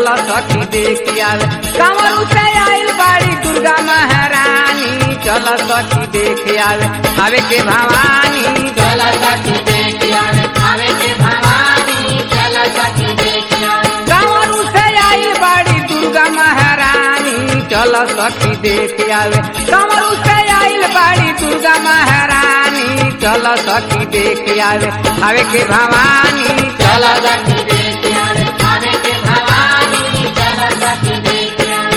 चल सखी देख आवे कंवरू से आइल बाड़ी दुर्गा महारानी चल सखी देख आवे आवे के भवानी चल सखी देख आवे आवे के भवानी चल सखी देख आवे कंवरू से आइल बाड़ी दुर्गा महारानी चल सखी देख आवे कंवरू से आइल बाड़ी दुर्गा महारानी चल सखी देख आवे आवे के भवानी चल सखी देख आवे आवे के भवानी चल सखी देख आवे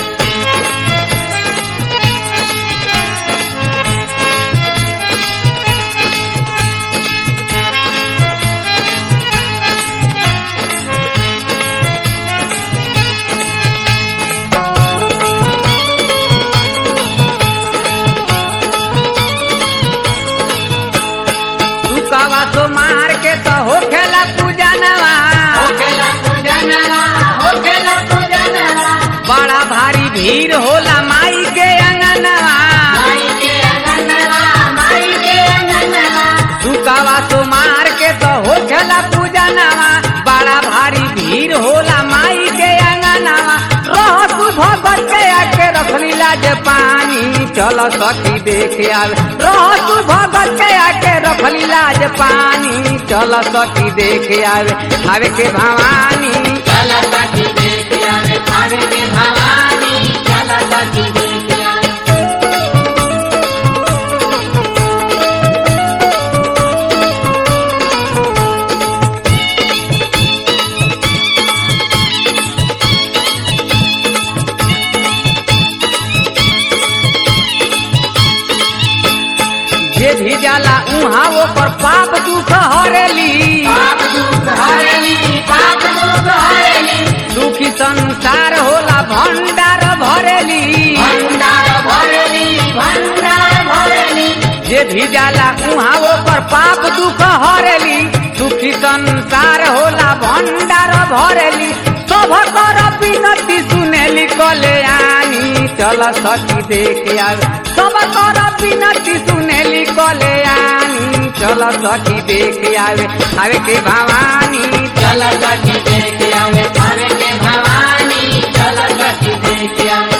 रुकावा तो मार के तो हो खेला पूजा नवा होखेला पूजनवा होखेला पूजनवा बड़ा भारी भीड़ होला माई के अंगनवा माई के अंगनवा माई के अंगनवा रुकावा तो मार के तो हो खेला पूजा नवा बड़ा भारी भीड़ होला माई के अंगनवा रह तू भगत के आके रखली लाज पानी चल सखी देख आवे रह तू भगत के आके रखली लाज पानी चल सखी देख आवे आवे के भवानी चल सखी देख आवे आवे के भवानी चल सखी देख आवे जे भी जाला उहाँ ओकर पाप दुख हरेली पाप दुख हरेली पाप दुख हरेली दुखी संसार होला भंडार भरेली भंडार भरेली भंडार भरेली जे भी जाला उहाँ ओकर पाप दुख हरेली दुखी संसार होला भंडार भरेली सब कर विनती सुनेली कल्याणी चल सखी देख आवे सब कर विनती सुनेली कल्याणी चल सखी देख आवे आवे के भवानी चल सखी देख आवे आवे के भवानी चल सखी देख आवे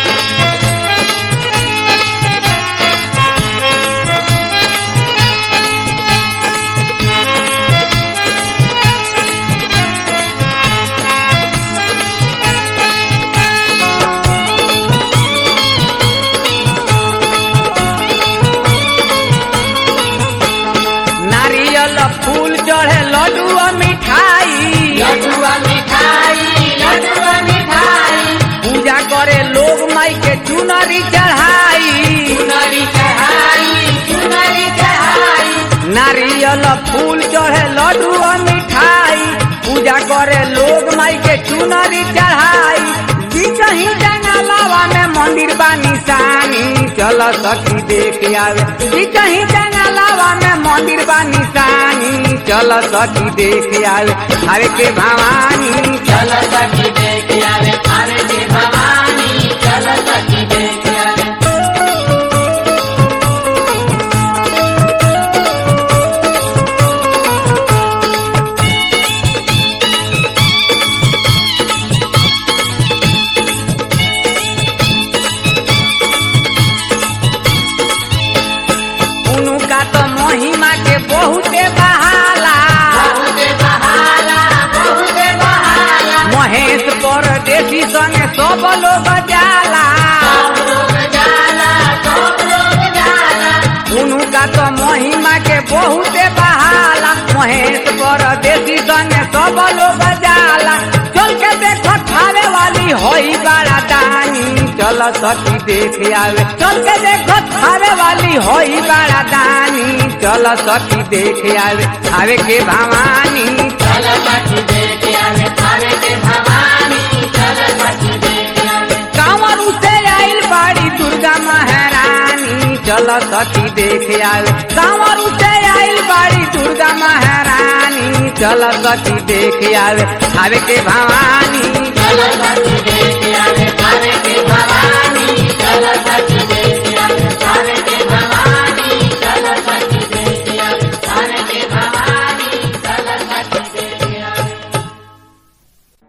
नारियल फूल चढ़े लड्डू और मिठाई लड्डुआ मिठाई लड्डुआ मिठाई पूजा करे लोग माई के चुनरी चढ़ाई चुनरी चढ़ाई चुनरी चढ़ाई नारियल फूल चढ़े लड्डू और मिठाई पूजा करे लोग माई के चुनरी चढ़ाई जी कहीं जंगलावा में मंदिर बा निशानी चल सखी देख आवे जी कहीं जंगलावा में मंदिर बा निशानी चल सखी देख आवे आवे के भवानी चल सखी देख आवे आवे के भवानी चल सखी देख आवे उनका तो महिमा के बहुते बहाला बहुते बहाला बहुते बहाला महेश परदेसी संगे सब लोग जाला सब लोग जाला सब लोग जाला उनका तो महिमा के बहुते बहाला महेश परदेसी संगे सब लोग जाला चल के देखो खावे वाली होई बड़ा दानी चल सखी देख आवे चल के देखो खावे वाली होई बड़ा दानी चल सखी देख आवे आवे के भवानी चल सखी देख आवे आवे के भवानी चल सखी देख आवे कांवर से आइल बाड़ी दुर्गा महारानी चल सखी देख आवे कांवर से आइल बाड़ी दुर्गा महारानी चल सखी देख आवे आवे के भवानी चल सखी देख